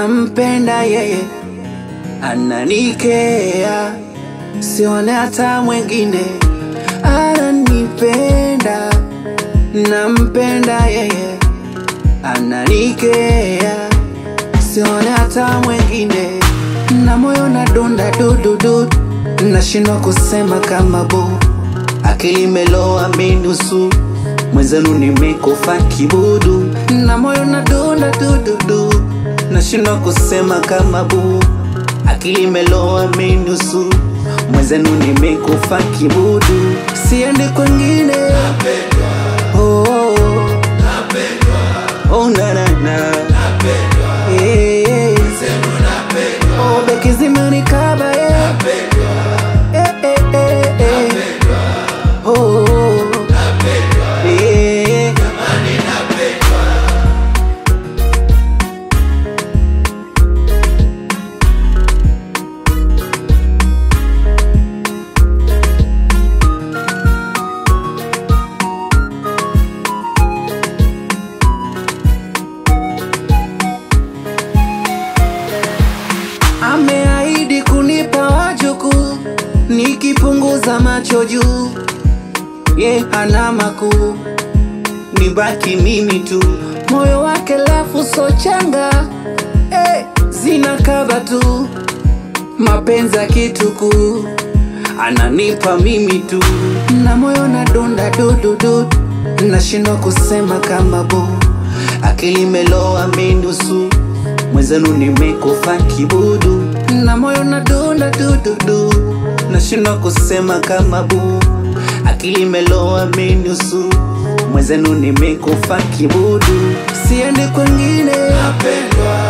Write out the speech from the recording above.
nampenda yeye, ananikea, sione hata mwengine ananipenda, nampenda yeye, ananikea, sione hata mwengine, na moyo na donda dududu, nashindwa kusema kama bu, akili meloa minusu mwenzenu nimekufa kibudu, na moyo na donda dududu, nashindwa kusema kama bu, akili meloa minusu mwenzenu nimekufa kibudu, siendi kwengine oh, oh, oh. Oh, na, na, na. Eh, eh. Oh, beki zimenikaba eh. Eh, eh, eh, eh. Oh, oh, oh. Eh, eh. Ameahidi kunipa wajukuu nikipunguza macho juu, ye hana makuu, nibaki mimi tu, moyo wake lafu so changa eh, zina kaba tu, mapenzi ya kituku ananipa mimi tu, na moyo na donda dududu, nashindwa kusema kama bu, akili meloa minusu mwenzenu nimekufa kibudu, na moyo na donda dududu, nashindwa kusema kama bu, akili meloa minusu mwenzenu nimekufa kibudu, siendi kwengine,